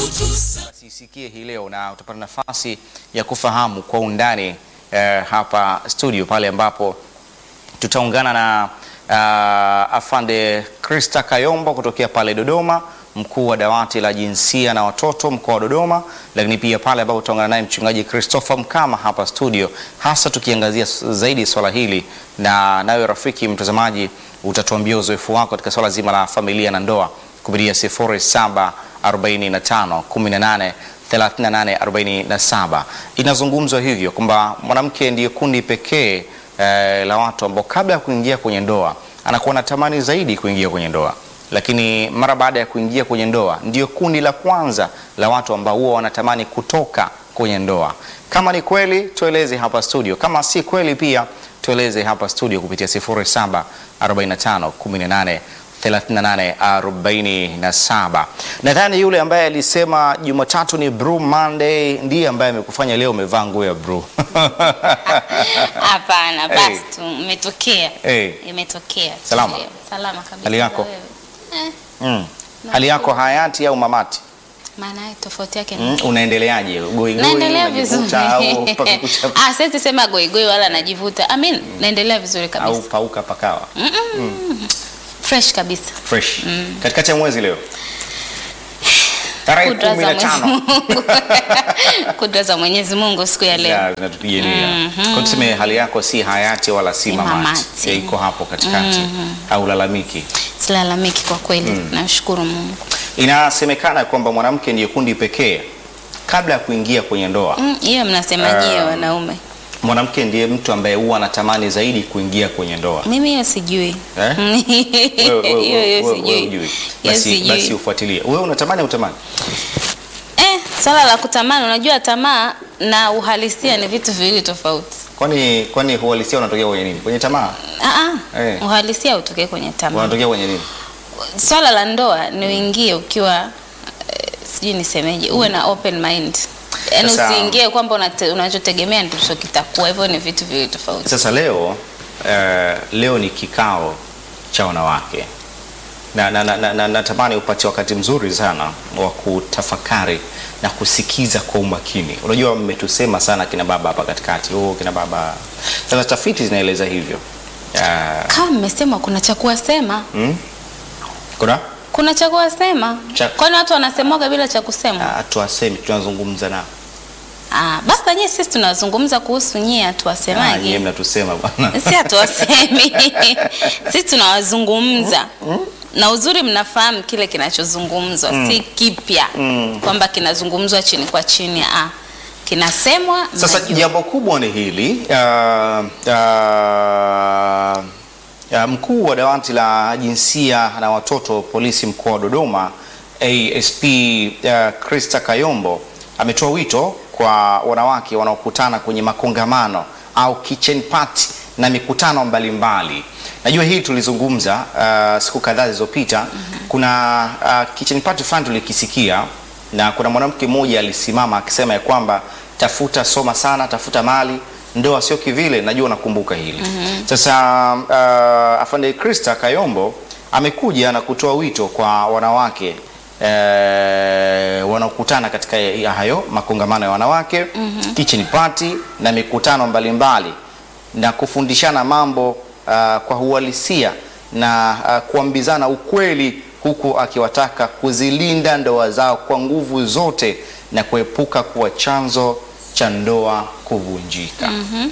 Basi isikie hii leo na utapata nafasi ya kufahamu kwa undani eh, hapa studio pale ambapo tutaungana na uh, afande Krista Kayombo kutokea pale Dodoma, mkuu wa dawati la jinsia na watoto mkoa wa Dodoma, lakini pia pale ambapo tutaungana naye mchungaji Christopher Mkama hapa studio, hasa tukiangazia zaidi swala hili, na nawe rafiki mtazamaji utatuambia uzoefu wako katika swala zima la familia na ndoa kupitia 0745 18 38 47. Inazungumzwa hivyo kwamba mwanamke ndiye kundi pekee eh, la watu ambao kabla ya kuingia kwenye ndoa anakuwa anatamani zaidi kuingia kwenye ndoa, lakini mara baada ya kuingia kwenye ndoa ndio kundi la kwanza la watu ambao huwa wanatamani kutoka kwenye ndoa. Kama ni kweli tueleze hapa studio, kama si kweli pia tueleze hapa studio kupitia 0745 18 3847. Nadhani yule ambaye alisema Jumatatu ni Blue Monday ndiye ambaye amekufanya leo umevaa nguo ya blue. Hapana, Hey. basi tu imetokea. Hey. Imetokea. tu Salama? leo. Salama kabisa. Hali yako? Na wewe? Eh, Mm. Hali yako hayati au mamati? maana yake tofauti yake ni Mm. Unaendeleaje? Goi goi naendelea vizuri. unajivuta au mpaka kucha Ah, siwezi sema goigoi wala najivuta. I mean, naendelea vizuri au kabisa. pauka pakawa? Fresh kabisa. Fresh. Katikati ya mwezi leo. Tarehe Kudra za 15. Mwenyezi Mungu. Kudra za Mwenyezi Mungu siku ya leo. Ya, zinatupigania. Kwa tuseme hali yako si hayati wala si Si mamati. mamati. Ya, iko hapo katikati. Au lalamiki. Silalamiki kwa kweli. Nashukuru Mungu. Inasemekana kwamba mwanamke ndiye kundi pekee kabla ya kuingia kwenye ndoa. Mm, Hiyo mnasemaje wanaume? Mwanamke ndiye mtu ambaye huwa anatamani zaidi kuingia kwenye ndoa. Mimi hiyo sijui. Eh? Hiyo Wewe- wewe- hiyo wewe- wewe sijui. hujui. Hiyo Basi, sijui. basi ufuatilie. Wewe unatamani au utamani? Eh, swala la kutamani, unajua tamaa na uhalisia ni vitu viwili tofauti. Kwani kwani uhalisia unatokea kwenye nini? Kwenye tamaa? Ah, ah, Eh. uhalisia utokee kwenye tamaa. Unatokea kwenye nini? Swala la ndoa ni uingie ukiwa eh, sijui nisemeje, uwe na open mind. Yaani Sasa- usiingie kwamba unate- unachotegemea ndicho kitakuwa. Hivyo ni vitu viwili tofauti. Sasa leo eh, leo ni kikao cha wanawake na, na, na, na, na, natamani upate wakati mzuri sana wa kutafakari na kusikiza kwa umakini. Unajua, mmetusema sana kina baba hapa katikati, oh, kina baba. Sasa tafiti zinaeleza hivyo. Ah, Kama mmesema kuna cha kuwasema, mm? Kuna kuna cha kuwasema. Cha- Kwani watu wanasemwaga bila cha kusema? Ah, tuwasemi, tunazungumza nao. Ah, basi na nyie sisi tunazungumza kuhusu nyie Ah, nyie hatuwasemaje? mnatusema bwana. si hatuwasemi sisi tunawazungumza na uzuri mnafahamu kile kinachozungumzwa si kipya kwamba kinazungumzwa chini kwa chini ah, kinasemwa Sasa mnajua. jambo kubwa ni hili uh, uh, uh, mkuu wa dawati la jinsia na watoto polisi mkoa wa Dodoma ASP uh, Krista Kayombo ametoa wito kwa wanawake wanaokutana kwenye makongamano au kitchen party na mikutano mbalimbali. Najua hii tulizungumza uh, siku kadhaa zilizopita. Kuna uh, kitchen party fulani tulikisikia na kuna mwanamke mmoja alisimama akisema ya kwamba tafuta soma sana, tafuta mali, ndoa sio kivile. Najua unakumbuka hili. Sasa uh, afande Krista Kayombo amekuja na kutoa wito kwa wanawake eh, wanaokutana katika ya hayo makongamano ya wanawake kitchen party na mikutano mbalimbali na kufundishana mambo uh, kwa uhalisia na uh, kuambizana ukweli huku akiwataka kuzilinda ndoa zao kwa nguvu zote na kuepuka kuwa chanzo cha ndoa kuvunjika.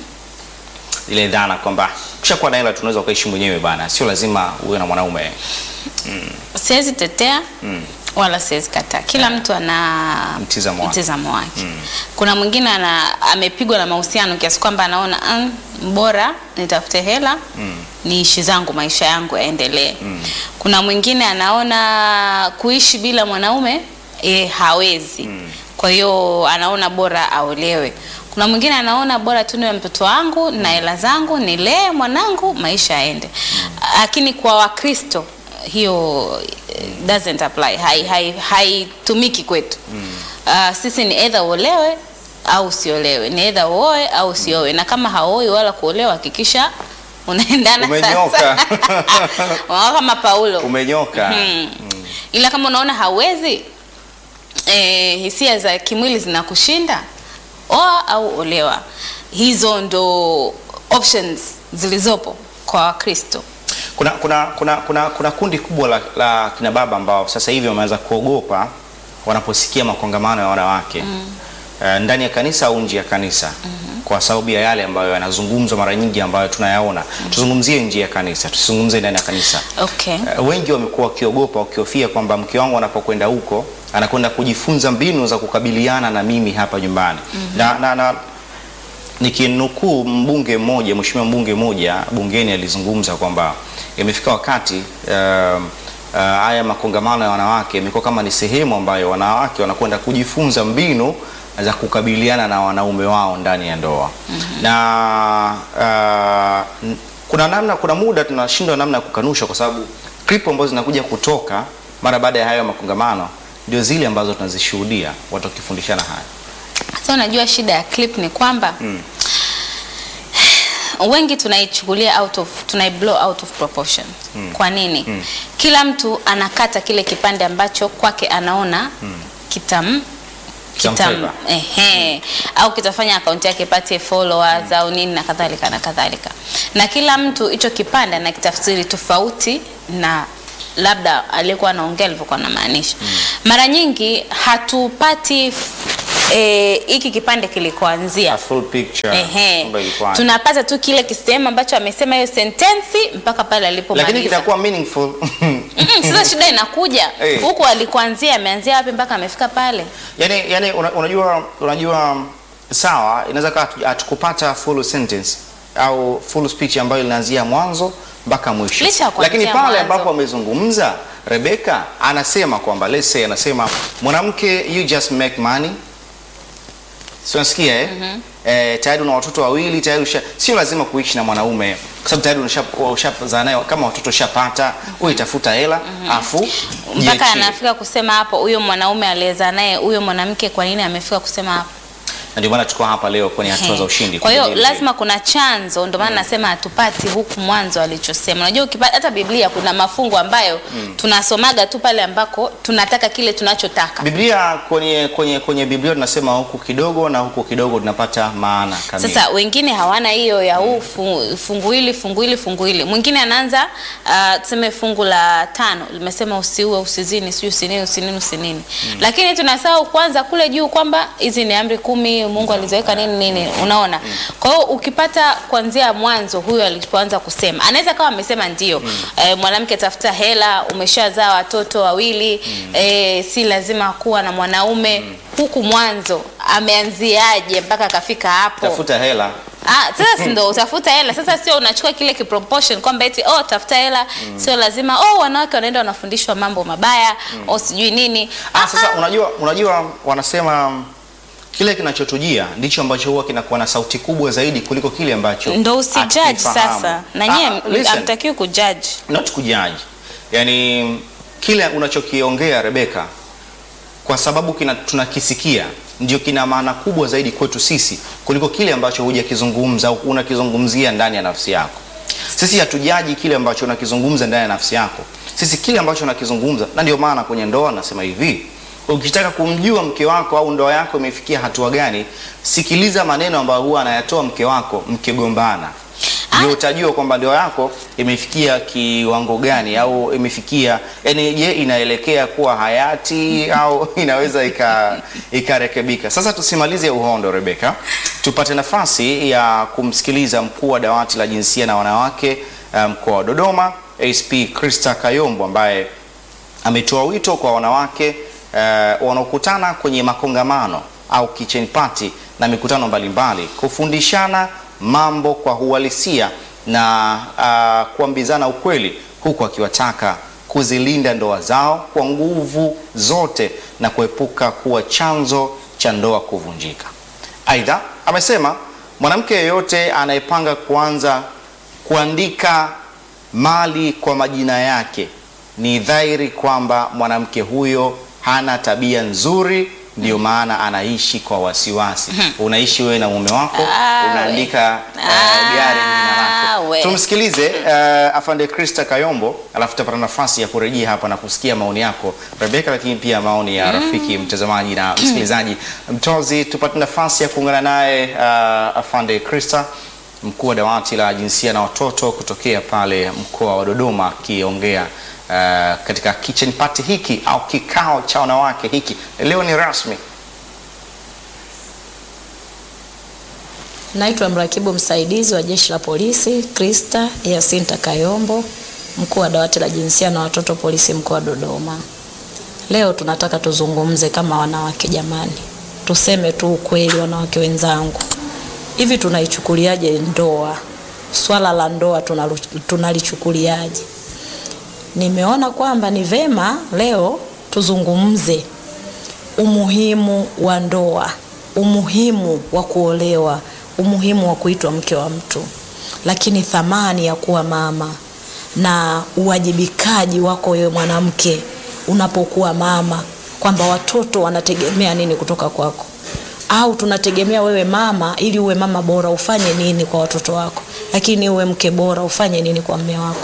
Ile dhana kwamba ukishakuwa na hela tunaweza ukaishi mwenyewe bana, sio lazima uwe na mwanaume. siwezi tetea wala siwezi kataa kila mtu ana Mtizamo wake. mtizamo wake. kuna mwingine ana amepigwa na mahusiano kiasi kwamba anaona mm, bora nitafute hela niishi zangu maisha yangu yaendelee kuna mwingine anaona kuishi bila mwanaume e, hawezi kwa hiyo anaona bora aolewe kuna mwingine anaona bora tu niwe mtoto wangu na hela zangu nilee mwanangu maisha yaende lakini kwa wakristo hiyo eh, doesn't apply haitumiki hai, haitumiki kwetu uh, sisi ni either uolewe au usiolewe ni either uoe au usioe na kama haoi wala kuolewa hakikisha unaendana Umenyoka. sasa Unaona kama Paulo Umenyoka. Mm. ila kama unaona hauwezi e, hisia za kimwili zinakushinda, oa au olewa. Hizo ndo options zilizopo kwa Wakristo. Kuna, kuna, kuna, kuna, kuna kundi kubwa la, la kina baba ambao sasa hivi wameanza kuogopa wanaposikia makongamano ya wanawake eh, ndani ya kanisa au nje ya kanisa kwa sababu ya yale ambayo yanazungumzwa mara nyingi ambayo tunayaona. Tuzungumzie nje ya kanisa, tusizungumzie ndani ya kanisa. Okay. Eh, wengi wamekuwa wakiogopa wakihofia kwamba mke wangu anapokwenda huko anakwenda kujifunza mbinu za kukabiliana na mimi hapa nyumbani na, na, na nikinukuu mbunge mmoja, mheshimiwa mbunge mmoja bungeni alizungumza kwamba imefika wakati um, uh, haya makongamano ya wanawake imekuwa kama ni sehemu ambayo wanawake wanakwenda kujifunza mbinu za kukabiliana na wanaume wao ndani ya ndoa na uh, n- kuna namna, kuna muda tunashindwa namna ya kukanusha, kwa sababu clip ambazo zinakuja kutoka mara baada ya hayo makongamano ndio zile ambazo tunazishuhudia watu wakifundishana haya. Sasa unajua shida ya clip ni kwamba wengi tunaichukulia out of tunai blow out of proportion. Kwa nini? Kila mtu anakata kile kipande ambacho kwake anaona kitam kitam Kitamfavor. ehe, au kitafanya akaunti yake ipate followers au nini na kadhalika na kadhalika, na kila mtu hicho kipande anakitafsiri tofauti na labda aliyekuwa anaongea alivyokuwa anamaanisha. Mara nyingi hatupati f- eh, hiki kipande kilikoanzia A full picture Ehe. kwamba ilikuwa tunapata tu kile kisehemu ambacho amesema hiyo sentensi mpaka pale lakini alipomaliza. kitakuwa meaningful Mm, Sasa shida inakuja Eh. huku alikuanzia, ameanzia wapi mpaka amefika pale? yani, yani una, unajua unajua sawa, inaweza kaa hatu- hatukupata full sentence au full speech ambayo inaanzia mwanzo mpaka mwisho, Licha ya kuanzia lakini pale mwanzo. ambapo amezungumza Rebecca anasema kwamba let's say, anasema mwanamke, you just make money si unasikia eh? Eh, tayari una watoto wawili tayari usha, sio lazima kuishi na mwanaume kwa sababu tayari unasha- ushazaa naye kama watoto ushapata, wewe tafuta hela afu Mpaka jiachie. anafika kusema hapo, huyo mwanaume aliyezaa naye huyo mwanamke, kwa nini amefika kusema hapo? na ndio maana tuko hapa leo kwenye hatua za Ehe. ushindi. Kwa hiyo kujadili hili. lazima kuna chanzo, ndio maana nasema hatupati huku mwanzo alichosema. Unajua ukipata hata Biblia kuna mafungu ambayo tunasomaga tu pale ambako tunataka kile tunachotaka. Biblia kwenye kwenye kwenye Biblia tunasema huku kidogo na huku kidogo tunapata maana kamili. Sasa wengine hawana hiyo ya huu fu- fungu hili fungu hili fungu hili. Mwingine anaanza uh, tuseme fungu la tano limesema usiue, usizini, sijui usinini, usinini, usinini. Lakini tunasahau kwanza kule juu kwamba hizi ni amri kumi Mungu aliziweka nini nini, unaona. Kwa hiyo ukipata kuanzia mwanzo huyo alipoanza kusema, anaweza kama amesema ndio eh, mwanamke tafuta hela, umeshazaa watoto wawili eh, si lazima kuwa na mwanaume. Huku mwanzo ameanziaje mpaka akafika hapo? tafuta hela Ah, sasa si ndo utafuta hela. Sasa sio unachukua kile kiproportion kwamba eti oh tafuta hela, sio lazima oh wanawake wanaenda wanafundishwa mambo mabaya, oh sijui nini. ah, sasa unajua unajua wanasema mm, kile kinachotujia ndicho ambacho huwa kinakuwa na sauti kubwa zaidi kuliko kile ambacho ndo usijudge hatukifahamu. sasa. Na Ah, nyie listen. hamtakiwi kujudge. not kujaji yani kile unachokiongea Rebeka kwa sababu kina, tunakisikia ndio kina maana kubwa zaidi kwetu sisi kuliko kile ambacho hujakizungumza au unakizungumzia ndani ya nafsi yako sisi hatujaji kile ambacho unakizungumza ndani ya nafsi yako sisi kile ambacho unakizungumza na ndio maana kwenye ndoa nasema hivi ukitaka kumjua mke wako au ndoa yako imefikia hatua gani sikiliza maneno ambayo huwa anayatoa mke wako mkigombana ndio utajua kwamba ndoa yako imefikia kiwango gani au imefikia yani, je, inaelekea kuwa hayati au inaweza ika- ikarekebika. Sasa tusimalize uhondo, Rebeka, tupate nafasi ya kumsikiliza mkuu wa dawati la jinsia na wanawake eh, mkoa wa Dodoma, ASP Krista Kayombo ambaye ametoa wito kwa wanawake eh, wanaokutana kwenye makongamano au kitchen party na mikutano mbalimbali kufundishana mambo kwa uhalisia na uh, kuambizana ukweli huku akiwataka kuzilinda ndoa zao kwa nguvu zote na kuepuka kuwa chanzo cha ndoa kuvunjika. Aidha, amesema mwanamke yeyote anayepanga kuanza kuandika mali kwa majina yake ni dhahiri kwamba mwanamke huyo hana tabia nzuri ndio maana anaishi kwa wasiwasi. Unaishi wewe na mume wako, Ah, we. unaandika uh, Ah, gari jina we. lako. Tumsikilize uh, afande Krista Kayombo, alafu tutapata nafasi ya kurejea hapa na kusikia maoni yako Rebeka, lakini pia maoni ya rafiki mtazamaji na msikilizaji. Mtozi, tupate nafasi ya kuungana naye uh, afande Krista mkuu wa dawati la jinsia na watoto kutokea pale mkoa wa Dodoma akiongea uh, katika kitchen party hiki au kikao cha wanawake hiki. Leo ni rasmi. Naitwa mrakibu msaidizi wa jeshi la polisi Krista Yasinta Kayombo, mkuu wa dawati la jinsia na watoto polisi mkoa wa Dodoma. Leo tunataka tuzungumze kama wanawake jamani, tuseme tu ukweli wanawake wenzangu. Hivi tunaichukuliaje ndoa? Swala la ndoa tunalu- tunalichukuliaje? Nimeona kwamba ni vema leo tuzungumze umuhimu wa ndoa, umuhimu wa kuolewa, umuhimu wa kuitwa mke wa mtu, lakini thamani ya kuwa mama na uwajibikaji wako wewe mwanamke unapokuwa mama, kwamba watoto wanategemea nini kutoka kwako, au tunategemea wewe mama, ili uwe mama bora ufanye nini kwa watoto wako, lakini uwe mke bora ufanye nini kwa mme wako.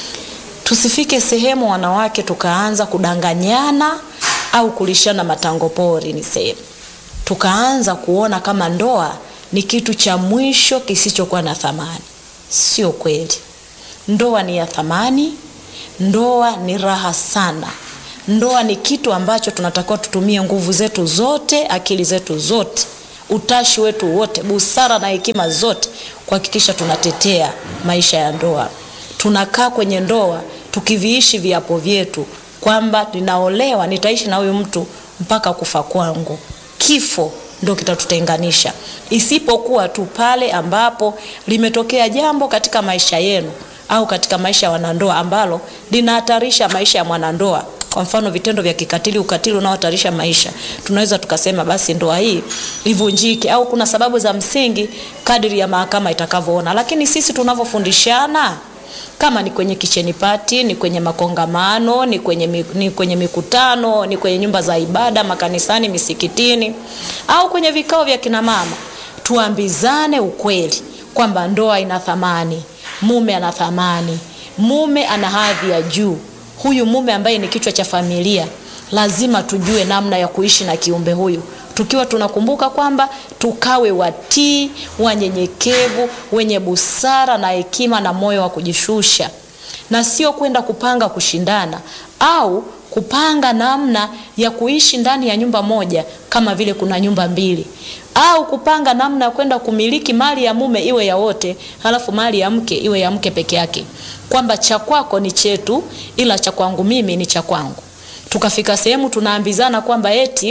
Tusifike sehemu wanawake tukaanza kudanganyana au kulishana matango pori, niseme tukaanza kuona kama ndoa ni kitu cha mwisho kisichokuwa na thamani. Sio kweli. Ndoa ni ya thamani, ndoa ni raha sana. Ndoa ni kitu ambacho tunatakiwa tutumie nguvu zetu zote, akili zetu zote, utashi wetu wote, busara na hekima zote kuhakikisha tunatetea maisha ya ndoa. Tunakaa kwenye ndoa tukiviishi viapo vyetu kwamba ninaolewa, nitaishi na huyu mtu mpaka kufa kwangu. Kifo ndo kitatutenganisha, isipokuwa tu pale ambapo limetokea jambo katika maisha yenu au katika maisha ya wanandoa ambalo linahatarisha maisha ya mwanandoa. Kwa mfano vitendo vya kikatili, ukatili unaohatarisha maisha, tunaweza tukasema basi ndoa hii ivunjike, au kuna sababu za msingi kadiri ya mahakama itakavyoona. Lakini sisi tunavyofundishana kama ni kwenye kicheni pati, ni kwenye makongamano, ni kwenye, mi- ni kwenye mikutano, ni kwenye nyumba za ibada, makanisani, misikitini au kwenye vikao vya kina mama, tuambizane ukweli kwamba ndoa ina thamani, mume ana thamani, mume ana hadhi ya juu. Huyu mume ambaye ni kichwa cha familia, lazima tujue namna ya kuishi na kiumbe huyu tukiwa tunakumbuka kwamba tukawe watii, wanyenyekevu, wenye busara na hekima na moyo wa kujishusha, na sio kwenda kupanga kushindana au kupanga namna ya kuishi ndani ya nyumba moja kama vile kuna nyumba mbili, au kupanga namna ya kwenda kumiliki mali ya mume iwe ya wote, halafu mali ya mke iwe ya mke peke yake, kwamba cha kwako ni chetu, ila cha kwangu mimi ni cha kwangu. Tukafika sehemu tunaambizana kwamba eti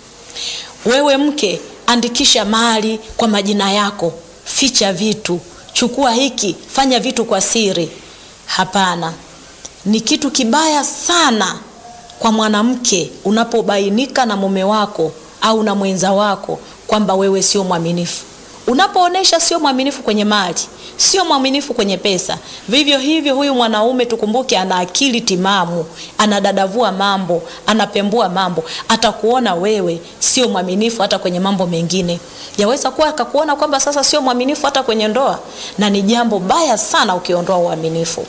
wewe mke, andikisha mali kwa majina yako, ficha vitu, chukua hiki, fanya vitu kwa siri. Hapana, ni kitu kibaya sana kwa mwanamke unapobainika na mume wako au na mwenza wako kwamba wewe sio mwaminifu. Unapoonesha sio mwaminifu kwenye mali, sio mwaminifu kwenye pesa, vivyo hivyo huyu mwanaume tukumbuke, ana akili timamu, anadadavua mambo, anapembua mambo, atakuona wewe sio mwaminifu hata kwenye mambo mengine. Yaweza kuwa akakuona kwamba sasa sio mwaminifu hata kwenye ndoa, na ni jambo baya sana ukiondoa uaminifu.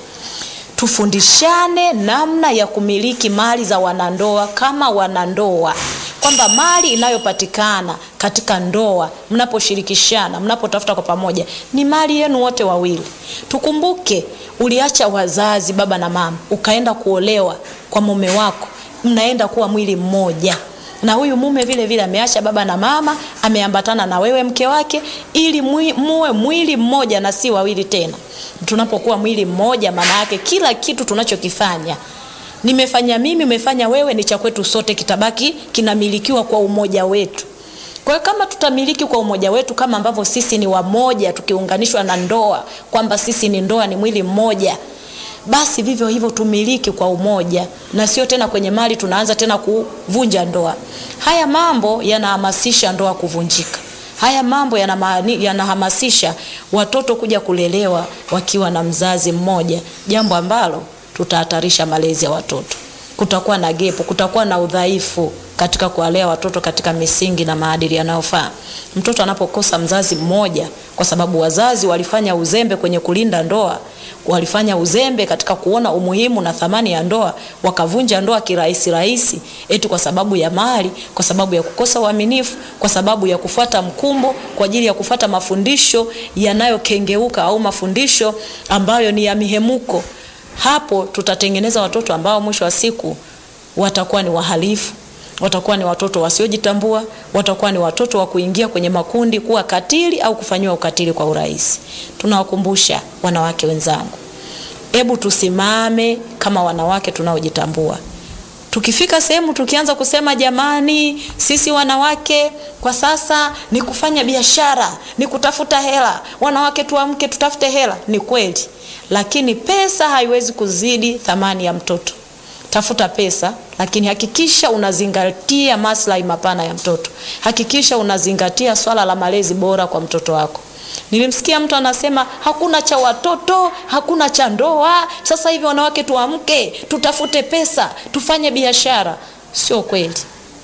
Tufundishane namna ya kumiliki mali za wanandoa kama wanandoa, kwamba mali inayopatikana katika ndoa, mnaposhirikishana, mnapotafuta kwa pamoja, ni mali yenu wote wawili. Tukumbuke, uliacha wazazi, baba na mama, ukaenda kuolewa kwa mume wako, mnaenda kuwa mwili mmoja na huyu mume vile vile ameacha baba na mama, ameambatana na wewe mke wake, ili mwi, muwe mwili mmoja na si wawili tena. Tunapokuwa mwili mmoja, maana yake kila kitu tunachokifanya, nimefanya mimi, umefanya wewe, ni cha kwetu sote, kitabaki kinamilikiwa kwa umoja wetu. Kwa hiyo kama tutamiliki kwa umoja wetu, kama ambavyo sisi ni wamoja, tukiunganishwa na ndoa, kwamba sisi ni ndoa, ni mwili mmoja basi vivyo hivyo tumiliki kwa umoja, na sio tena kwenye mali tunaanza tena kuvunja ndoa. Haya mambo yanahamasisha ndoa kuvunjika. Haya mambo yanamaani- yanahamasisha watoto kuja kulelewa wakiwa na mzazi mmoja, jambo ambalo tutahatarisha malezi ya watoto. kutakuwa na gepo, kutakuwa na udhaifu katika kuwalea watoto katika misingi na maadili yanayofaa. Mtoto anapokosa mzazi mmoja, kwa sababu wazazi walifanya uzembe kwenye kulinda ndoa, walifanya uzembe katika kuona umuhimu na thamani ya ndoa, wakavunja ndoa kirahisi rahisi, eti kwa sababu ya mali, kwa sababu ya kukosa uaminifu, kwa sababu ya kufuata mkumbo, kwa ajili ya kufuata mafundisho yanayokengeuka au mafundisho ambayo ni ya mihemuko. Hapo tutatengeneza watoto ambao mwisho wa siku watakuwa ni wahalifu, watakuwa ni watoto wasiojitambua, watakuwa ni watoto wa kuingia kwenye makundi kuwa katili au kufanyiwa ukatili kwa urahisi. Tunawakumbusha wanawake wenzangu, hebu tusimame kama wanawake tunaojitambua. Tukifika sehemu tukianza kusema jamani, sisi wanawake kwa sasa ni kufanya biashara, ni kutafuta hela, wanawake tuamke, tutafute hela, ni kweli, lakini pesa haiwezi kuzidi thamani ya mtoto. Tafuta pesa, lakini hakikisha unazingatia maslahi mapana ya mtoto. Hakikisha unazingatia swala la malezi bora kwa mtoto wako. Nilimsikia mtu anasema hakuna cha watoto, hakuna cha ndoa. Sasa hivi wanawake tuamke, tutafute pesa, tufanye biashara. Sio kweli,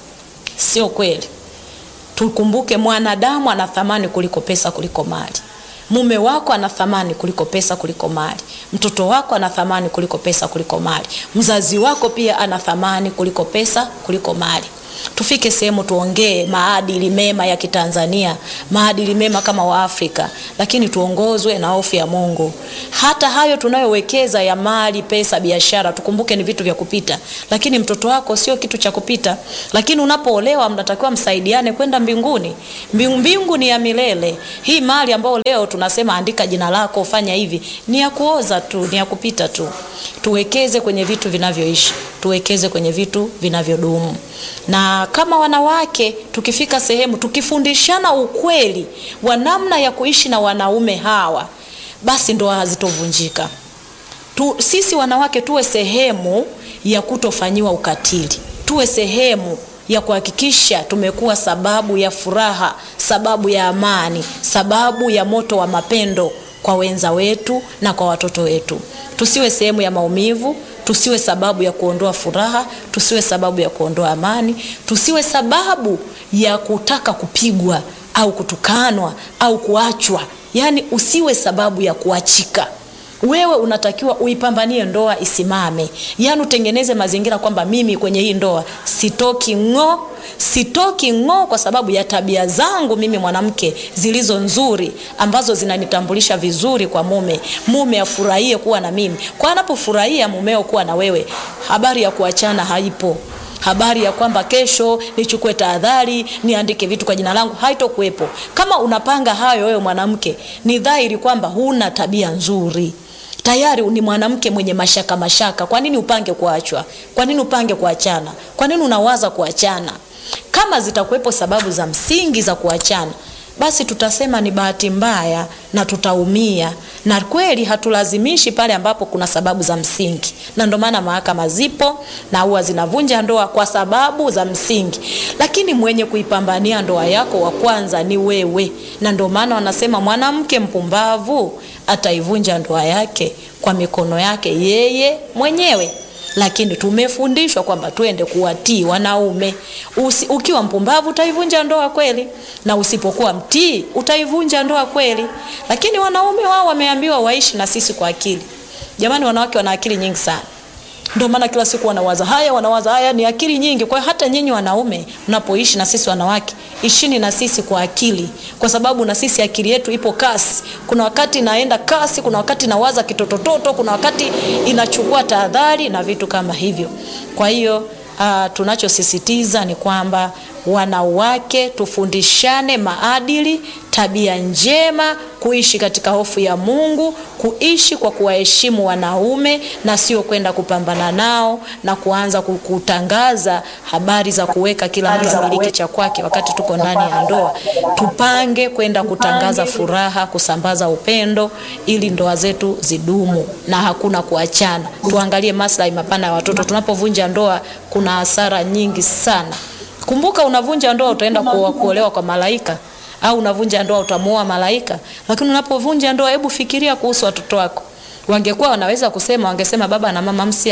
sio kweli. Tukumbuke mwanadamu ana thamani kuliko pesa, kuliko mali. Mume wako ana thamani kuliko pesa, kuliko mali. Mtoto wako ana thamani kuliko pesa, kuliko mali. Mzazi wako pia ana thamani kuliko pesa, kuliko mali. Tufike sehemu tuongee maadili mema ya Kitanzania, maadili mema kama Waafrika, lakini tuongozwe na hofu ya Mungu. Hata hayo tunayowekeza ya mali, pesa, biashara, tukumbuke ni vitu vya kupita, lakini mtoto wako sio kitu cha kupita. Lakini unapoolewa mnatakiwa msaidiane kwenda mbinguni. Mbingu, mbingu ni ya milele. Hii mali ambayo leo tunasema andika jina lako, fanya hivi, ni ya kuoza tu, ni ya kupita tu. Tuwekeze kwenye vitu vinavyoishi, tuwekeze kwenye vitu vinavyodumu na kama wanawake tukifika sehemu tukifundishana ukweli wa namna ya kuishi na wanaume hawa, basi ndoa hazitovunjika. Tu, sisi wanawake tuwe sehemu ya kutofanyiwa ukatili, tuwe sehemu ya kuhakikisha tumekuwa sababu ya furaha, sababu ya amani, sababu ya moto wa mapendo kwa wenza wetu na kwa watoto wetu. Tusiwe sehemu ya maumivu, tusiwe sababu ya kuondoa furaha, tusiwe sababu ya kuondoa amani, tusiwe sababu ya kutaka kupigwa au kutukanwa au kuachwa. Yaani usiwe sababu ya kuachika. Wewe unatakiwa uipambanie ndoa isimame, yaani utengeneze mazingira kwamba mimi kwenye hii ndoa sitoki ng'o, sitoki ng'o kwa sababu ya tabia zangu mimi mwanamke zilizo nzuri ambazo zinanitambulisha vizuri kwa mume. Mume afurahie kuwa na mimi, kwa anapofurahia mumeo kuwa na wewe, habari ya kuachana haipo habari ya kwamba kesho nichukue tahadhari niandike vitu kwa jina langu haitokuwepo. Kama unapanga hayo wewe mwanamke, ni dhahiri kwamba huna tabia nzuri tayari ni mwanamke mwenye mashaka mashaka. Kwa nini upange kuachwa? Kwa nini upange kuachana? Kwa nini unawaza kuachana? Kama zitakuwepo sababu za msingi za kuachana, basi tutasema ni bahati mbaya na tutaumia, na kweli hatulazimishi pale ambapo kuna sababu za msingi, na ndio maana mahakama zipo na huwa zinavunja ndoa kwa sababu za msingi, lakini mwenye kuipambania ndoa yako wa kwanza ni wewe, na ndio maana wanasema mwanamke mpumbavu ataivunja ndoa yake kwa mikono yake yeye mwenyewe lakini tumefundishwa kwamba tuende kuwatii wanaume. Usi, ukiwa mpumbavu utaivunja ndoa kweli, na usipokuwa mtii utaivunja ndoa kweli. Lakini wanaume wao wameambiwa waishi na sisi kwa akili. Jamani, wanawake wana akili nyingi sana, ndio maana kila siku wanawaza haya, wanawaza haya, ni akili nyingi. Kwa hiyo hata nyinyi wanaume mnapoishi na sisi wanawake, ishini na sisi kwa akili, kwa sababu na sisi akili yetu ipo kasi. Kuna wakati inaenda kasi, kuna wakati inawaza kitotototo, kuna wakati inachukua tahadhari na vitu kama hivyo. Kwa hiyo uh, tunachosisitiza ni kwamba wanawake tufundishane maadili, tabia njema, kuishi katika hofu ya Mungu, kuishi kwa kuwaheshimu wanaume na sio kwenda kupambana nao na kuanza kutangaza habari za kuweka kila mtu amiliki cha kwake wakati tuko ndani ya ndoa. Tupange kwenda kutangaza furaha, kusambaza upendo ili ndoa zetu zidumu na hakuna kuachana. Tuangalie maslahi mapana ya watoto. Tunapovunja ndoa kuna hasara nyingi sana. Kumbuka, unavunja ndoa utaenda kuolewa kwa malaika au unavunja ndoa utamuoa malaika, lakini unapovunja ndoa, hebu fikiria kuhusu watoto wako. Wangekuwa wanaweza kusema, wangesema baba na mama, msia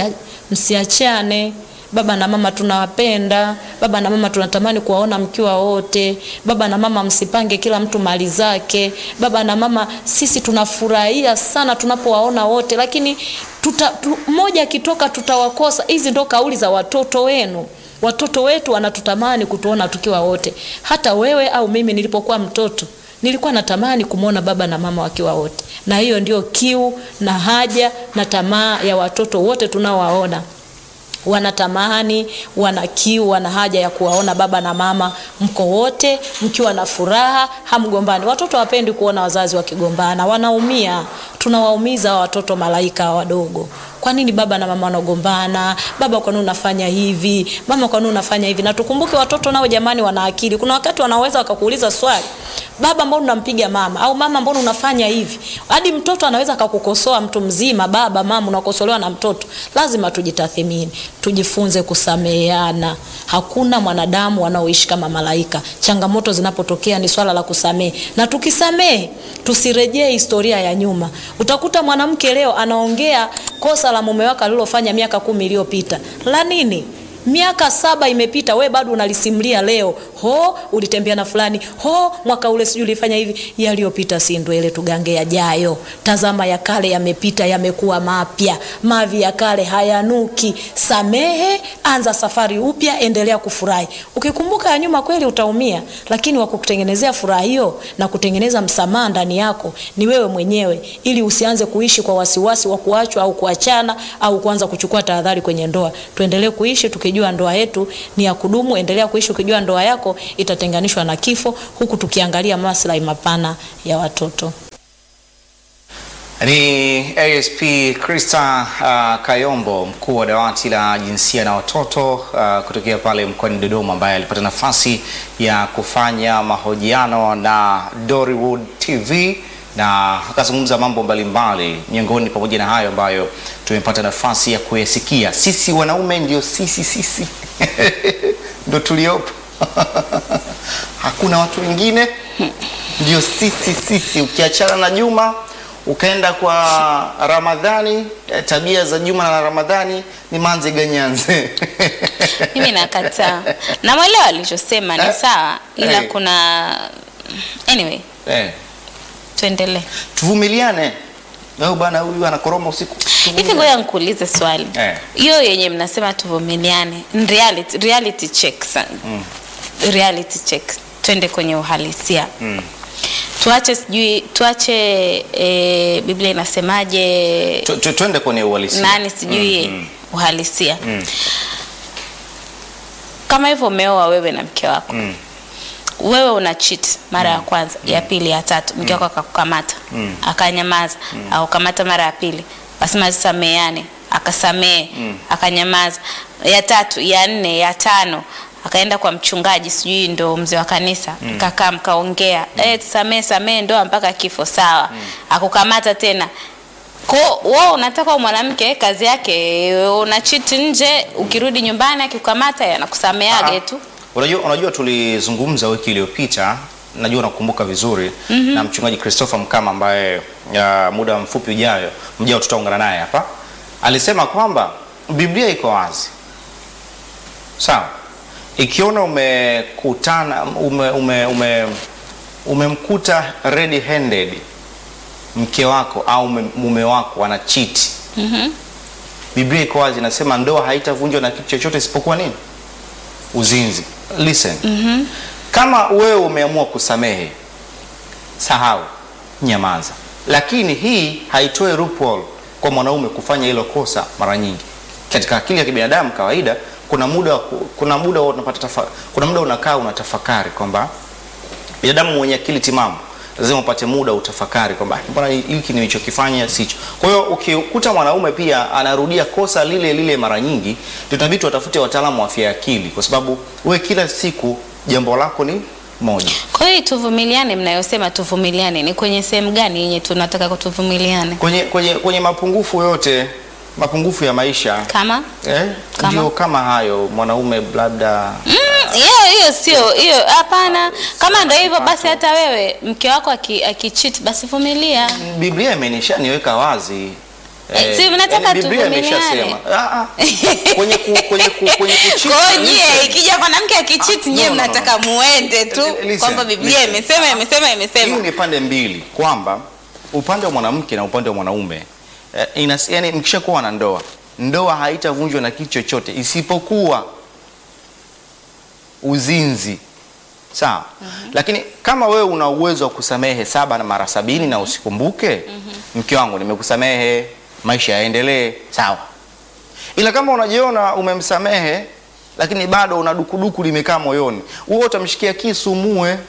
msiachane. Baba na mama tunawapenda, baba na mama tunatamani kuwaona mkiwa wote. Baba na mama msipange kila mtu mali zake. Baba na mama sisi tunafurahia sana tunapowaona wote, lakini tuta, tu, mmoja akitoka tutawakosa. Hizi ndo kauli za watoto wenu. Watoto wetu wanatutamani kutuona tukiwa wote. Hata wewe au mimi nilipokuwa mtoto nilikuwa natamani kumwona baba na mama wakiwa wote, na hiyo ndio kiu na haja na tamaa ya watoto wote tunaowaona wanatamani wana kiu, wana haja ya kuwaona baba na mama mko wote mkiwa na furaha, hamgombani. Watoto hawapendi kuona wazazi wakigombana, wanaumia. Tunawaumiza watoto malaika wadogo. Kwa nini baba na mama wanagombana? Baba, kwa nini unafanya hivi? Mama, kwa nini unafanya hivi? Na tukumbuke watoto nao jamani, wana akili. Kuna wakati wanaweza wakakuuliza swali, baba, mbona unampiga mama? Au mama, mbona unafanya hivi? Hadi mtoto anaweza akakukosoa, mtu mzima, baba, mama, unakosolewa na mtoto. Lazima tujitathimini, tujifunze kusameheana. Hakuna mwanadamu wanaoishi kama malaika. Changamoto zinapotokea ni swala la kusamehe, na tukisamehe tusirejee historia ya nyuma. Utakuta mwanamke leo anaongea kosa la mume wake alilofanya miaka kumi iliyopita. La nini? Miaka saba imepita, we bado unalisimulia leo. Ho, ulitembea na fulani. Ho, mwaka ule sijui ulifanya hivi. Yaliyopita si ndwele, tugange yajayo. Tazama ya kale yamepita, yamekuwa mapya. Mavi ya kale hayanuki. Samehe, anza safari upya, endelea kufurahi. Ukikumbuka ya nyuma kweli utaumia, lakini wa kukutengenezea furaha hiyo na kutengeneza msamaha ndani yako ni wewe mwenyewe, ili usianze kuishi kwa wasiwasi wa kuachwa au kuachana au kuanza kuchukua tahadhari kwenye ndoa. Tuendelee kuishi tukijua ndoa yetu ni ya kudumu. Endelea kuishi ukijua ndoa yako itatenganishwa na kifo, huku tukiangalia maslahi mapana ya watoto. Ni ASP Krista uh, Kayombo mkuu wa dawati la jinsia na watoto uh, kutokea pale mkoani Dodoma ambaye alipata nafasi ya kufanya mahojiano na Dollywood TV na akazungumza mambo mbalimbali, miongoni pamoja na hayo ambayo tumepata nafasi ya kuyasikia. Sisi wanaume ndio sisi sisi ndio tuliopo hakuna watu wengine, ndio sisi sisi. Ukiachana na Juma ukaenda kwa Ramadhani, eh, tabia za Juma na Ramadhani ni manze ganyanze Mimi nakataa. Namwelewa alichosema ni Eh? sawa, ila Eh. kuna anyway, eh, tuendelee. tuvumiliane. Leo bana, huyu anakoroma usiku. Hivi ngoja nikuulize swali. Eh. Hiyo yenye mnasema tuvumiliane, in reality, reality check sana. Reality check. Twende kwenye uhalisia. Mm. Tuache sijui tuache e, Biblia inasemaje Tu- tu- Twende kwenye uhalisia. nani sijui Mm, mm. uhalisia. Mm. Kama hivyo umeoa wewe na mke wako. Mm. wewe una cheat mara ya kwanza ya pili ya tatu mke wako akakukamata akanyamaza akukamata mara ya pili asema sameane akasamee akanyamaza ya tatu ya nne ya tano akaenda kwa mchungaji sijui ndo mzee wa kanisa kakaa mkaongea eh samee samee ndoa mpaka kifo sawa akukamata tena ko wewe unataka mwanamke kazi yake una cheat nje ukirudi nyumbani akikukamata anakusameage Ah, tu Unajua, unajua tulizungumza wiki iliyopita, najua unakumbuka vizuri na mchungaji Christopher Mkama ambaye uh, muda mfupi ujayo mjao tutaungana naye hapa, alisema kwamba Biblia iko wazi, sawa. Ikiona umekutana ume, ume, ume, umemkuta red handed mke wako au mume- mume wako ana cheat Biblia iko wazi, inasema ndoa haitavunjwa na kitu chochote isipokuwa nini? Uzinzi. Listen. Kama wewe umeamua kusamehe, sahau, nyamaza. Lakini hii haitoi loophole kwa mwanaume kufanya hilo kosa mara nyingi. Katika akili ya kibinadamu kawaida, kuna muda wa ku- kuna muda wa unapata tafa, kuna muda unakaa unatafakari kwamba binadamu mwenye akili timamu lazima upate muda utafakari kwamba "Ah, mbona hiki nilichokifanya sicho. Kwa hiyo ukikuta mwanaume pia anarudia kosa lile lile mara nyingi, ndio inabidi watafute wataalamu wa afya ya akili, kwa sababu we kila siku jambo lako ni moja. Kwa hiyo tuvumiliane, mnayosema tuvumiliane ni kwenye sehemu gani yenye tunataka kutuvumiliane? Kwenye, kwenye, kwenye mapungufu yote, mapungufu ya maisha Kama eh, Kama? ndio kama hayo mwanaume labda Mm, hiyo hiyo sio hiyo, hapana. Kama ndio hivyo basi, hata wewe mke wako aki- akicheat basi vumilia. Biblia imenishaniweka wazi Eh, si mnataka yaani Biblia tuvumiliane. imeshasema. Ah, ah. Kwenye ku, kwenye ku, kwenye kucheat, Kwa hiyo nyie listen. ikija mwanamke akichiti Ah, nyie no, no, no, mnataka muende tu Listen, kwamba Biblia listen. imesema imesema Hii imesema. ni pande mbili kwamba upande wa mwanamke na upande wa mwanaume eh, inas, yani mkishakuwa na ndoa, ndoa haitavunjwa na kitu chochote isipokuwa uzinzi, sawa. Lakini kama wewe una uwezo wa kusamehe saba na mara sabini na usikumbuke, mke wangu, nimekusamehe, maisha yaendelee, sawa. Ila kama unajiona umemsamehe lakini bado una dukuduku limekaa moyoni, wewe utamshikia kisu muue.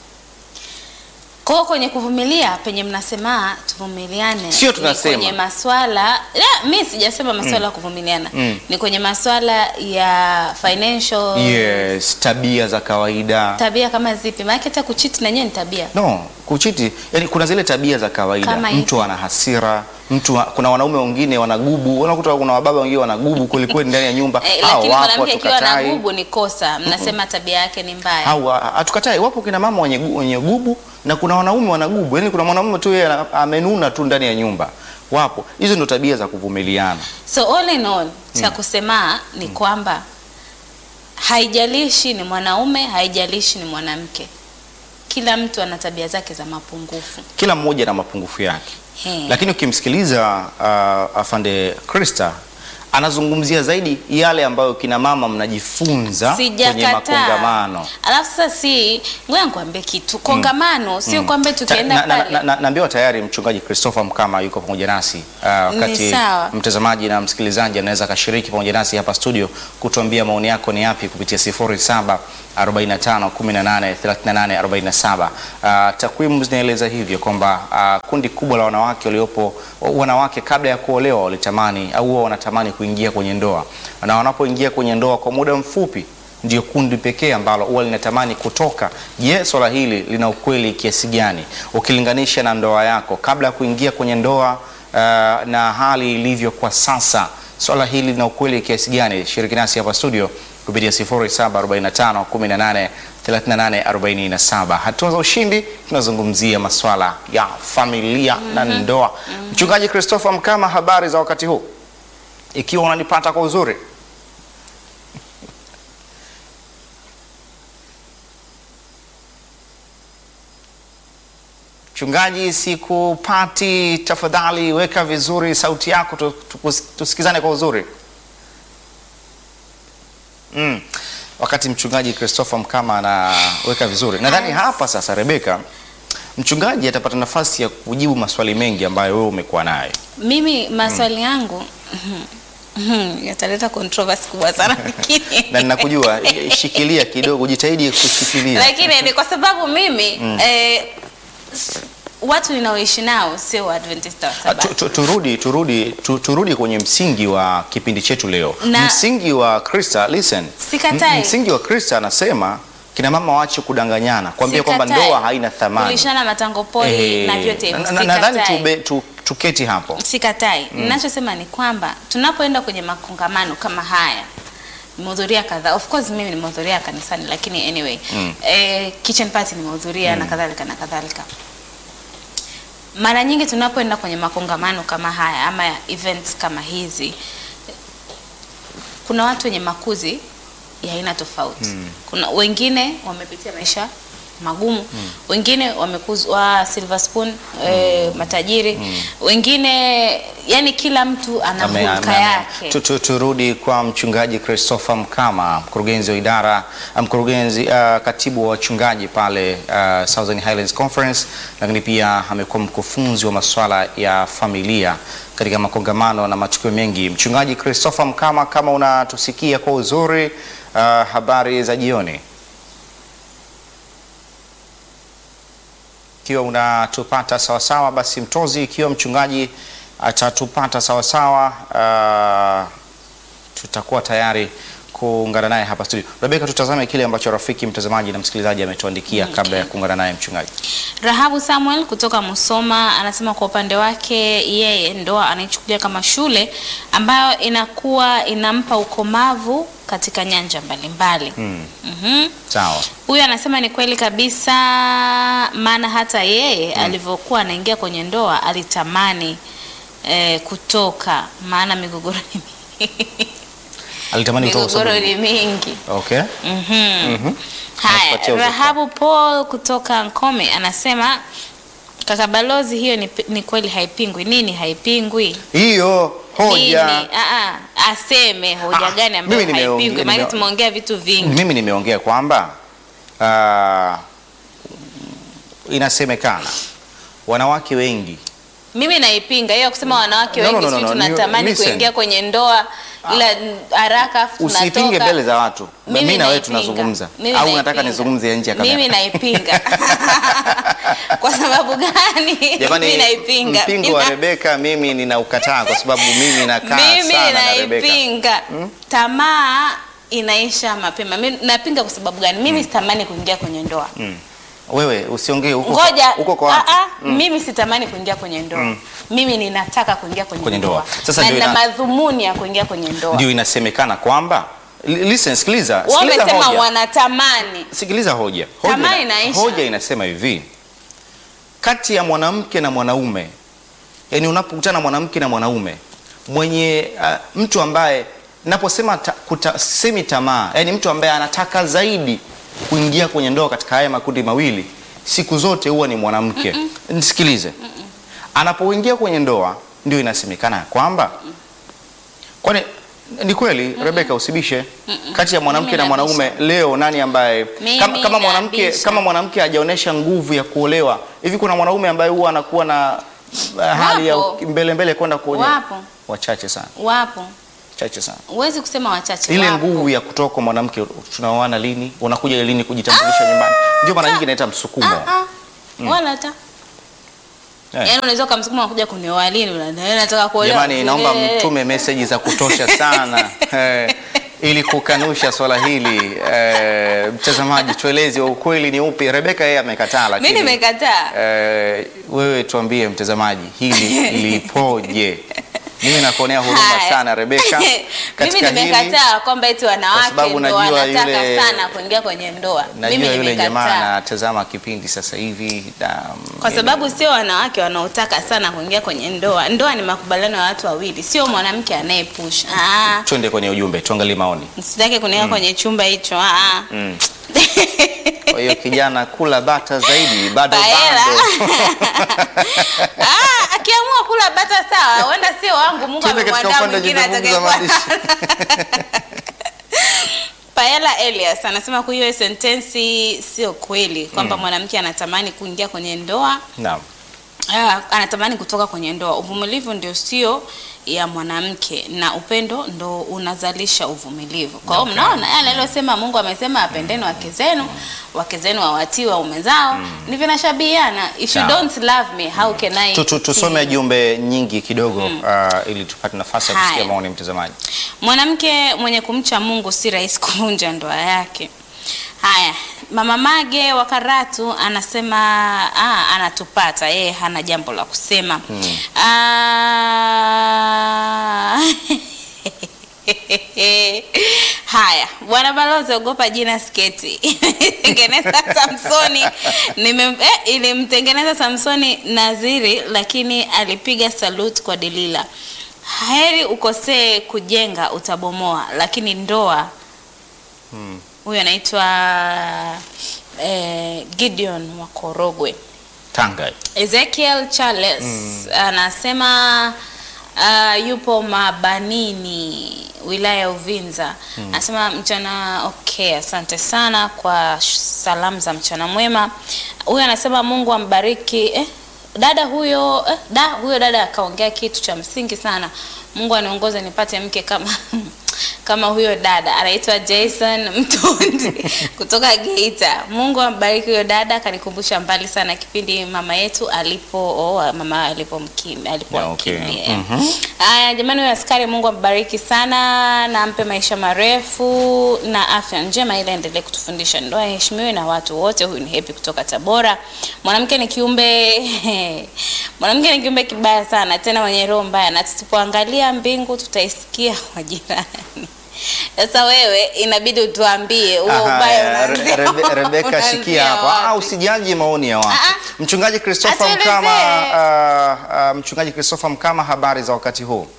Kwa hiyo kwenye kuvumilia penye mnasema tuvumiliane, Sio ni tunasema. kwenye maswala la, mi sijasema maswala ya kuvumiliana Mm. ni kwenye maswala ya financial Yes, tabia za kawaida. tabia kama zipi? Maana hata kuchiti na nyewe ni tabia. No, kuchiti, yani kuna zile tabia za kawaida. Kama Mtu ana hasira, mtu wa- kuna wanaume wengine wanagubu, unakuta kuna wababa wengine wanagubu kweli kweli ndani ya nyumba. Eh, Hao lakini wapo, mwanamke akiwa na hatukatai. gubu ni kosa, mnasema tabia yake ni mbaya. Hao ha- hatukatai, wapo kina mama wenye, gu- wenye gubu na kuna wanaume wanagubu. Yani kuna mwanamume tu yeye ana- amenuna tu ndani ya nyumba. Wapo. Hizo ndo tabia za kuvumiliana. So all in all, cha kusema ni kwamba haijalishi ni mwanaume, haijalishi ni mwanamke, kila mtu ana tabia zake za mapungufu. Kila mmoja na mapungufu yake. He. Lakini ukimsikiliza uh, afande Krista anazungumzia zaidi yale ambayo kina mama mnajifunza kwenye Sijakataa. makongamano. Alafu sasa si ngoja nikwambie kitu. Kongamano sio kwamba tukienda Ta- na- na- pale. na- na- Naambiwa tayari mchungaji Christopher Mkama yuko pamoja nasi uh, wakati sawa. mtazamaji na msikilizaji anaweza akashiriki pamoja nasi hapa studio kutuambia maoni yako ni yapi kupitia 07 45 18 38 47. Uh, takwimu zinaeleza hivyo kwamba uh, kundi kubwa la wanawake waliopo wanawake kabla ya kuolewa walitamani au huwa wanatamani kuingia kwenye ndoa, na wanapoingia kwenye ndoa kwa muda mfupi ndio kundi pekee ambalo huwa linatamani kutoka. Je, swala hili lina ukweli kiasi gani ukilinganisha na ndoa yako kabla ya kuingia kwenye ndoa uh, na hali ilivyo kwa sasa? Swala hili lina ukweli kiasi gani? Shiriki nasi hapa studio kupitia 0745 18 38 47. Hatua za ushindi, tunazungumzia maswala ya familia na ndoa. Mchungaji Christopher Mkama, habari za wakati huu, ikiwa unanipata kwa uzuri? Mchungaji, sikupati. Tafadhali weka vizuri sauti yako tu- tukus- tusikizane kwa uzuri. Mm. Wakati mchungaji Christopher Mkama anaweka vizuri, nadhani hapa sasa, Rebeka, mchungaji atapata nafasi ya kujibu maswali mengi ambayo wewe umekuwa nayo. Mimi maswali yangu yataleta controversy kubwa sana lakini na ninakujua, shikilia kidogo, jitahidi kushikilia. lakini ni kwa sababu mimi eh, s- watu ninaoishi nao sio Waadventista wa Ah, Sabato. tu- tu- Turudi, turudi, tu- turudi kwenye msingi wa kipindi chetu leo. Na- msingi wa Krista, listen. Sikatai. M- Msingi wa Krista anasema kina mama waache kudanganyana, kuambia kwamba Sikatai. ndoa haina thamani. kulishana matango pori Eh, na vyote hivyo na- na- nadhani sikatai. tube- tu- tuketi hapo. Sikatai. Ninachosema ni kwamba tunapoenda kwenye makongamano kama haya nimehudhuria kadhaa. Of course mimi nimehudhuria kanisani lakini anyway. Eh, kitchen party nimehudhuria na kadhalika na kadhalika. Mara nyingi tunapoenda kwenye makongamano kama haya ama events kama hizi kuna watu wenye makuzi ya aina tofauti. Kuna wengine wamepitia maisha magumu, wengine wamekuzwa silver spoon eh, matajiri, wengine yani kila mtu ana Ame- ame- hulka ame- yake. tu- tu- Turudi kwa mchungaji Christopher Mkama, mkurugenzi wa idara, mkurugenzi uh, katibu wa wachungaji pale uh, Southern Highlands Conference, lakini pia amekuwa mkufunzi wa masuala ya familia katika makongamano na matukio mengi. Mchungaji Christopher Mkama, kama unatusikia kwa uzuri, uh, habari za jioni. Ikiwa unatupata sawasawa, basi mtozi, ikiwa mchungaji atatupata sawasawa, uh, tutakuwa tayari kuungana naye hapa studio. Rebeka, tutazame kile ambacho rafiki mtazamaji na msikilizaji ametuandikia kabla ya kuungana naye mchungaji. Rahabu Samuel kutoka Musoma anasema kwa upande wake yeye ndoa anaichukulia kama shule ambayo inakuwa inampa ukomavu katika nyanja mbalimbali. Mhm. Sawa. Huyu anasema ni kweli kabisa, maana hata yeye alivyokuwa anaingia kwenye ndoa alitamani eh, kutoka, maana migogoro ni Alitamani utoe migogoro sababu. ni mingi. Okay. Mhm. Haya, Natupatia uzoefu. Rahabu Paul kutoka Nkome anasema kaka balozi, hiyo ni, ni kweli haipingwi. Nini haipingwi? Hiyo hoja Nini? Ah, ah, aseme hoja Ah, gani ambayo mimi nimeongea- haipingwi? Maana nime- tumeongea vitu vingi. mimi nimeongea kwamba ah, inasemekana wanawake wengi Mimi naipinga hiyo kusema wanawake No, no, wengi no, no, sisi no, tunatamani listen. kuingia kwenye ndoa ila haraka afu usipinge tunatoka. mbele za watu. Mimi Mimi na wewe naipinga. tunazungumza, Mimi au unataka naipinga. nizungumzie nje ya kamera? Mimi naipinga. Kwa sababu gani? Jamani, Mimi naipinga. mpingo wa Rebeka mimi ninaukataa kwa sababu mimi nakaa Mimi sana na Rebeka. naipinga. Tamaa inaisha mapema. Mimi napinga kwa sababu gani? Mimi sitamani kuingia kwenye ndoa. Wewe usiongee huko Ngoja, huko kwa watu. ah, ah, mimi sitamani kuingia kwenye ndoa. Mimi ninataka kuingia kwenye, Kwenye ndoa. ndoa. Sasa na ndio nina ina- madhumuni ya kuingia kwenye ndoa. Ndio inasemekana kwamba Li- listen, sikiliza, sikiliza Wamesema hoja. wanatamani. Sikiliza hoja. Hoja, Tamaa ina- inaisha. hoja inasema hivi, kati ya mwanamke na mwanaume, yani unapokutana na mwanamke na mwanaume mwenye uh, mtu ambaye naposema ta, kuta, semi tamaa, yani mtu ambaye anataka zaidi kuingia kwenye ndoa katika haya makundi mawili, siku zote huwa ni mwanamke. Nisikilize, anapoingia kwenye ndoa ndio inasemekana ya kwamba kwani ni kweli Rebeka, usibishe kati ya mwanamke Mimi na mwanaume leo, nani ambaye Mimi kama, kama mwanamke nabisha. kama mwanamke hajaonyesha nguvu ya kuolewa hivi, kuna mwanaume ambaye huwa anakuwa na uh, hali ya Wapo. mbele mbele kwenda kuolewa? Wapo. Wachache sana, Wapo. chache sana. Huwezi kusema wachache. Ile wapo. nguvu ya kutoka kwa mwanamke, tunaoana lini, unakuja lini kujitambulisha nyumbani, ndio mara nyingi inaita msukumo. Ah, ah. Wala hata. Eh. Yaani unaweza kumsukuma kuja kunioa lini unadai nataka kuolewa. Jamani, naomba Eh. mtume meseji za kutosha sana eh, ili kukanusha swala hili eh, mtazamaji, tueleze ukweli ni upi. Rebeka yeye amekataa, lakini Mimi nimekataa. eh, wewe tuambie mtazamaji, hili lipoje? Mimi nakuonea huruma Haya. sana Rebeka Mimi katika hili. nimekataa kwamba eti Kwa wanawake sababu ndio najua wanataka yule- sana kuingia kwenye ndoa. Mimi Najua yule jamaa nimekataa. anatazama kipindi sasa hivi na, Kwa sababu sio wanawake wanaotaka sana kuingia kwenye ndoa. Ndoa ni makubaliano ya watu wawili, sio mwanamke anayepush. Ah, twende kwenye ujumbe tuangalie maoni. sitaki kuniweka kwenye chumba hicho. Ah. Mm. Kwa hiyo kijana, kula bata zaidi, bado Paela. bado Ah, akiamua kula bata sawa, huenda sio wangu. Mungu Twende katika amemwandaa upande wa mwingine jumbe fupi za atakayekuwa maandishi. Paela Elias anasema kwa hiyo sentensi sio kweli kwamba mwanamke anatamani kuingia kwenye ndoa Naam. Ah, anatamani kutoka kwenye ndoa. Uvumilivu ndio sio ya mwanamke na upendo ndo unazalisha uvumilivu. Kwa hiyo Okay. mnaona yale aliyosema Mungu amesema apendeni wake zenu, wake zenu wawatii waume zao, ni vinashabihiana. If you Sawa. don't love me, how can I? Tu- tu- Tusome see? jumbe nyingi kidogo uh, ili tupate nafasi ya kusikia Haya. maoni ya mtazamaji. Mwanamke mwenye kumcha Mungu si rahisi kuvunja ndoa yake. Haya, Mama Mage wa Karatu anasema ah, anatupata yeye, hana jambo la kusema ah, Haya, bwana balozi, ogopa jina sketi. Tengeneza Samsoni nime eh, ilimtengeneza Samsoni Naziri, lakini alipiga salute kwa Delila. Heri ukosee kujenga, utabomoa, lakini ndoa huyo anaitwa eh, Gideon wa Korogwe. Tanga. Ezekiel Charles anasema uh, yupo Mabanini wilaya ya Uvinza. Anasema mchana okay, asante sana kwa sh- salamu za mchana mwema. Huyo anasema Mungu ambariki eh, dada huyo eh, da huyo dada akaongea kitu cha msingi sana. Mungu aniongoze nipate mke kama kama huyo dada anaitwa Jason Mtundi kutoka Geita. Mungu ambariki huyo dada, akanikumbusha mbali sana kipindi mama yetu alipo oh, mama alipomkimia Yeah, okay. alipomkimia. Haya jamani, huyo askari Mungu ambariki sana na ampe maisha marefu na afya njema, ili aendelee kutufundisha ndoa iheshimiwe na watu wote. Huyu ni Happy kutoka Tabora. Mwanamke ni kiumbe mwanamke ni kiumbe kibaya sana, tena mwenye roho mbaya, na tusipoangalia mbingu tutaisikia kwa jirani. Sasa wewe inabidi utuambie huo Aha, ubaya Re- unaanzia Rebe- Rebeka unaanzia shikia hapo. wapi? Ah, usijaji maoni ya watu. Ah, Mchungaji Christopher Atuelezee. Mkama, uh, uh, mchungaji Christopher Mkama, habari za wakati huu?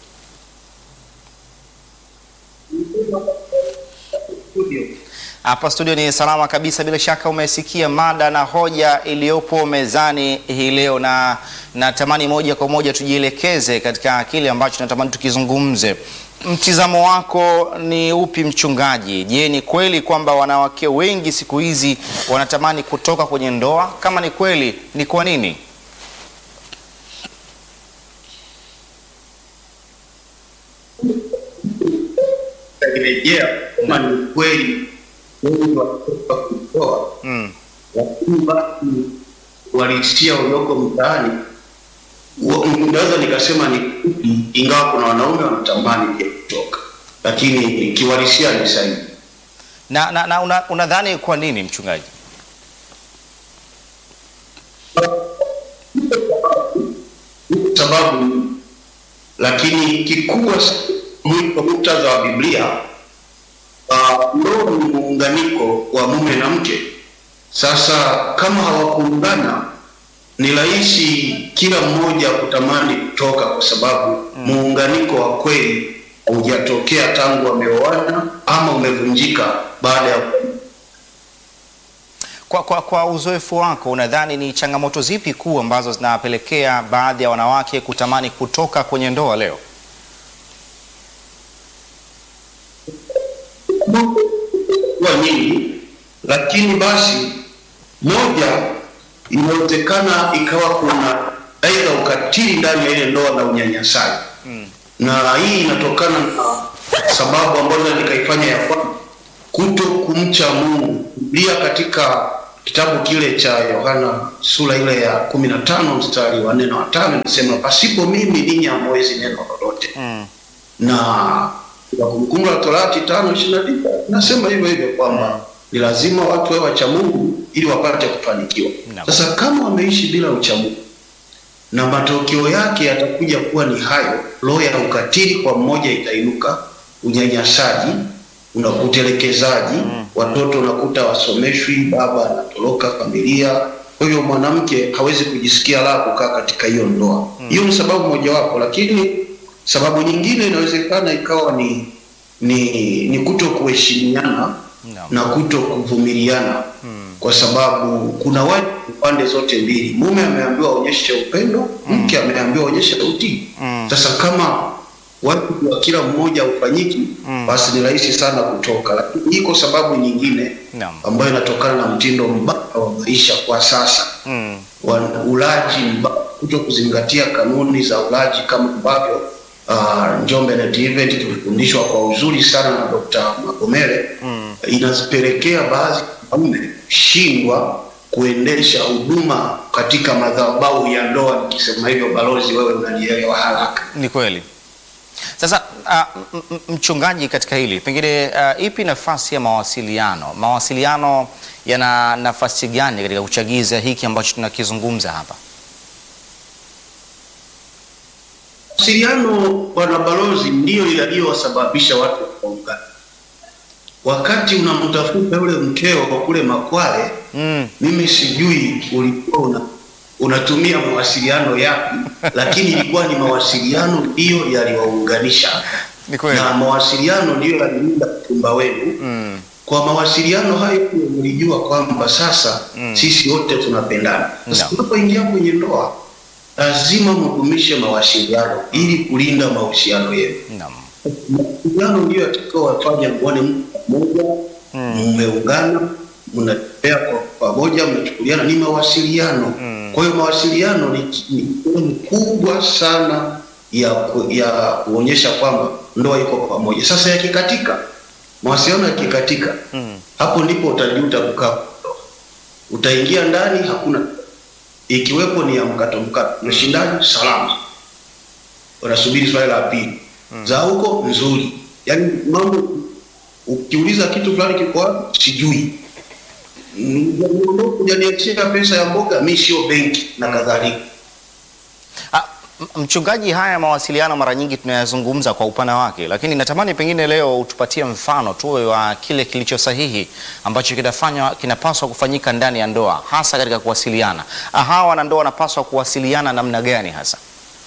Hapa studio ni salama kabisa. Bila shaka umesikia mada na hoja iliyopo mezani hii leo, na natamani moja kwa moja tujielekeze katika kile ambacho natamani tukizungumze. Mtizamo wako ni upi mchungaji? Je, ni kweli kwamba wanawake wengi siku hizi wanatamani kutoka kwenye ndoa? Kama ni kweli, ni kwa nini? rejea kama ni kweli wengi watoka kutoa Mm. lakini basi walisia walioko mtaani wa- naweza nikasema ni kupi, ingawa kuna wanaume wanatamani pia kutoka, lakini kiwalisia ni sahihi. Na, na, na una- unadhani kwa nini mchungaji? sababu lakini kikubwa sa- mwi- kwa muktadha wa Biblia uh, ndoa ni muunganiko wa mume na mke. Sasa kama hawakuungana, ni rahisi kila mmoja kutamani kutoka, kwa sababu muunganiko wa kweli haujatokea tangu wameoana ama umevunjika baada ya Kwa, kwa, kwa uzoefu wako unadhani ni changamoto zipi kuu ambazo zinawapelekea baadhi ya wanawake kutamani kutoka kwenye ndoa leo? kuwa nyingi, lakini basi moja inawezekana ikawa kuna aidha ukatili ndani ya ile ndoa na unyanyasaji Mm. na hii inatokana na sababu ambazo nikaifanya ya kwamba kuto kumcha Mungu. Biblia katika kitabu kile cha Yohana sura ile ya kumi na tano mstari wa nne na watano inasema pasipo mimi ninyi hamwezi neno lolote Mm. na kwa Kumbukumbu la Torati tano ishirini na tisa nasema hivyo hivyo kwamba ni lazima watu wawe wacha Mungu ili wapate kufanikiwa. Naam. Sasa kama wameishi bila ucha Mungu na matokeo yake yatakuja kuwa ni hayo, roho ya ukatili kwa mmoja itainuka, unyanyasaji, una utelekezaji, watoto unakuta wasomeshwi, baba anatoroka familia. Kwa hivyo mwanamke hawezi kujisikia raha kukaa katika hiyo ndoa. Hiyo ni sababu mojawapo, lakini sababu nyingine inawezekana ikawa ni ni, ni kuto kuheshimiana Naam. na kuto kuvumiliana Mm. kwa sababu kuna watu pande zote mbili. Mume ameambiwa aonyeshe upendo, mke ameambiwa aonyeshe utii. Mm. Sasa kama watu wa kila mmoja ufanyiki, Mm. basi ni rahisi sana kutoka, lakini iko sababu nyingine Naam. ambayo inatokana na mtindo mbaya wa maisha kwa sasa Mm. wa ulaji mbaya, kuto kuzingatia kanuni za ulaji kama ambavyo uh, Njombe Net Event tulifundishwa kwa uzuri sana na Dr. Magomere Mm. inazipelekea baadhi ya wanaume shindwa kuendesha huduma katika madhabahu ya ndoa. Nikisema hivyo, balozi, wewe unanielewa haraka. Ni kweli. Sasa uh, m- m- mchungaji, katika hili pengine uh, ipi nafasi ya mawasiliano? Mawasiliano yana nafasi gani katika kuchagiza hiki ambacho tunakizungumza hapa? Mawasiliano, bwana balozi, ndiyo yaliyowasababisha watu kuungana. Wakati unamtafuta yule mkeo kwa kule Makwale, Mm. mimi sijui ulikuwa una, unatumia mawasiliano yapi, lakini ilikuwa ni mawasiliano ndiyo yaliwaunganisha, Ni kweli. na mawasiliano ndiyo yaliunda uchumba wenu. Mm. Kwa mawasiliano hayo mlijua kwamba sasa Mm. sisi wote tunapendana. Sasa Naam. tunapoingia kwenye ndoa, lazima mdumishe mawasiliano ili kulinda mahusiano yenu. Naam. Mawasiliano ndiyo yatakayowafanya muone mtu mmoja, Mm. mmeungana, mnatembea kwa pamoja, mnachukuliana, ni mawasiliano. Mm. Kwa hiyo mawasiliano ni ni sehemu kubwa sana ya ku- ya kuonyesha kwamba ndoa iko pamoja. Sasa yakikatika, mawasiliano yakikatika, Mm. hapo ndipo utajuta kukaa kwa ndoa. Utaingia ndani, hakuna ikiwepo ni ya mkato mkato, umeshindaje? Salama, unasubiri swali la pili za huko nzuri, yaani mambo ukiuliza kitu fulani kiko wapi, sijui kujaniachia pesa ya mboga, mi sio benki na kadhalika. Ah, M- Mchungaji, haya mawasiliano mara nyingi tunayazungumza kwa upana wake, lakini natamani pengine leo utupatie mfano tu wa kile kilicho sahihi ambacho kinafanywa kinapaswa kufanyika ndani ya ndoa, hasa katika kuwasiliana. Ah, Hawa wanandoa wanapaswa kuwasiliana namna gani hasa?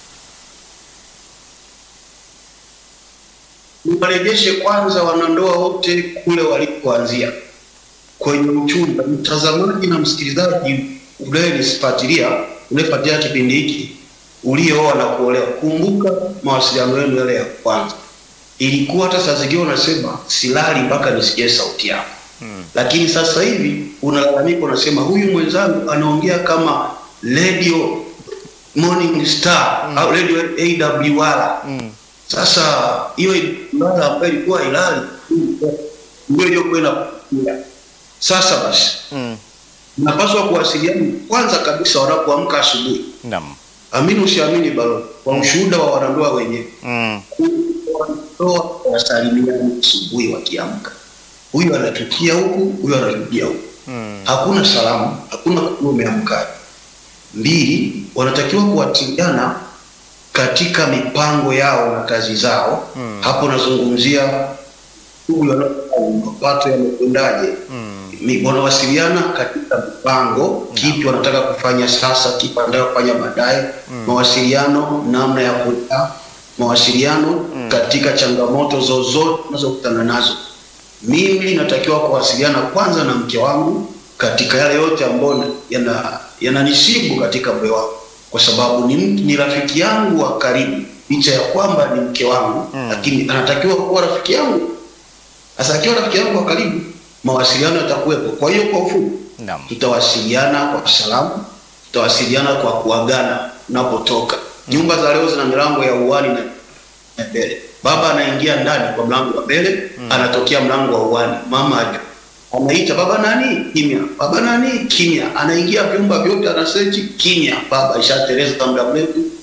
Niwarejeshe kwanza wanandoa wote kule walipoanzia kwenye uchumba. Mtazamaji na msikilizaji unayenifuatilia, unayefuatilia kipindi hiki, uliooa na kuolewa, kumbuka mawasiliano yenu yale ya kwanza. Ilikuwa hata saa zingine unasema silali mpaka nisikie sauti yako Hmm. lakini sasa hivi unalalamika, unasema huyu mwenzangu anaongea kama radio Morning Star au radio AWR. Mm. Sasa hiyo mara ambayo ilikuwa ilali ndio iliyokuwa inakuja. Sasa basi Mm. napaswa kuwasiliana kwanza kabisa wanapoamka asubuhi. Naam. Amini usiamini, balo kwa ushuhuda wa wanandoa wenyewe, Mm. wanandoa wasalimiana asubuhi wakiamka, huyu anatukia huku, huyu anatukia huku Mm. hakuna salamu, hakuna kujua umeamkaje. Mbili, wanatakiwa kuwasiliana katika mipango yao na kazi zao. Mm. Hapo nazungumzia shughuli wanazofanya, mapato yamekwendaje. Mm. Mi- Wanawasiliana katika mipango, kipi wanataka kufanya sasa, kipi wanataka kufanya baadaye. Mawasiliano namna ya kuta, mawasiliano katika changamoto zozote unazokutana nazo. Mimi natakiwa kuwasiliana kwanza na mke wangu katika yale yote ambayo yana yananisibu katika moyo wangu, kwa sababu ni, mtu- ni rafiki yangu wa karibu, licha ya kwamba ni mke wangu Mm. lakini anatakiwa kuwa rafiki yangu. Sasa akiwa rafiki yangu wa karibu, mawasiliano yatakuwepo. Kwa hiyo kwa ufupi, Naam. tutawasiliana kwa salamu, tutawasiliana kwa kuagana unapotoka. Nyumba za leo zina milango ya uani na ya mbele. Baba anaingia ndani kwa mlango wa mbele, anatokea mlango wa uani. Mama aju anaita baba nani, kimya. Baba nani, kimya. Anaingia vyumba vyote, anasearch kimya. Baba ishatereza muda mrefu,